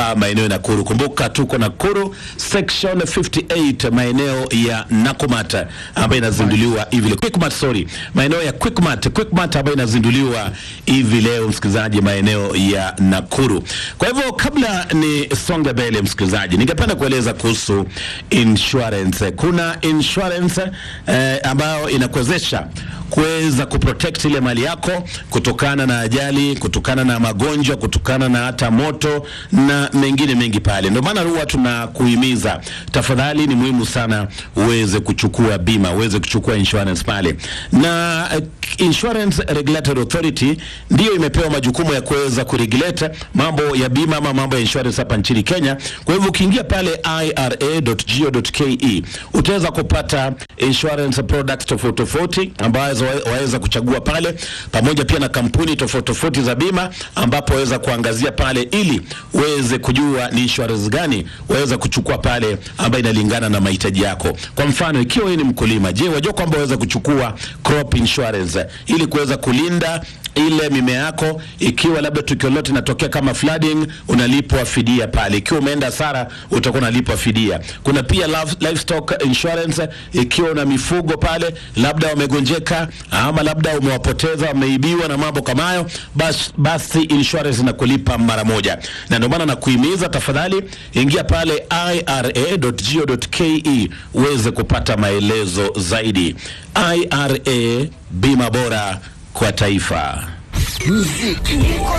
maeneo ya Nakuru. Kumbuka tuko Nakuru section 58 maeneo ya Nakumat ambayo inazinduliwa hivi leo. Quickmart, sorry, maeneo ya Quickmart, Quickmart ambayo inazinduliwa hivi leo, msikilizaji, maeneo ya Nakuru. Kwa hivyo kabla ni songe mbele, msikilizaji, ningependa kueleza kuhusu insurance. Kuna insurance eh, ambayo inakuwezesha kuweza kuprotect ile mali yako kutokana na ajali, kutokana na magonjwa, kutokana na hata moto na mengine mengi pale. Ndio maana huwa tunakuhimiza, tafadhali, ni muhimu sana uweze kuchukua bima, uweze kuchukua insurance pale, na uh, Insurance Regulatory Authority ndiyo imepewa majukumu ya kuweza kuregulate mambo ya bima ama mambo ya insurance hapa nchini Kenya. Kwa hivyo ukiingia pale ira.go.ke utaweza kupata insurance products tofauti tofauti ambazo wa- waweza kuchagua pale, pamoja pia na kampuni tofauti tofauti za bima, ambapo waweza kuangazia pale ili uweze kujua ni insurance gani waweza kuchukua pale ambayo inalingana na mahitaji yako. Kwa mfano, ikiwa wewe ni mkulima, je, wajua kwamba waweza kuchukua crop insurance ili kuweza kulinda ile mimea yako, ikiwa labda tukio lote linatokea kama flooding, unalipwa fidia pale. Ikiwa umeenda hasara, utakuwa unalipwa fidia. Kuna pia live- livestock insurance, ikiwa una mifugo pale, labda wamegonjeka ama labda umewapoteza, wameibiwa na mambo kama hayo, basi, basi insurance inakulipa mara moja, na ndio maana nakuhimiza tafadhali, ingia pale ira.go.ke uweze kupata maelezo zaidi. IRA, bima bora kwa taifa. muziki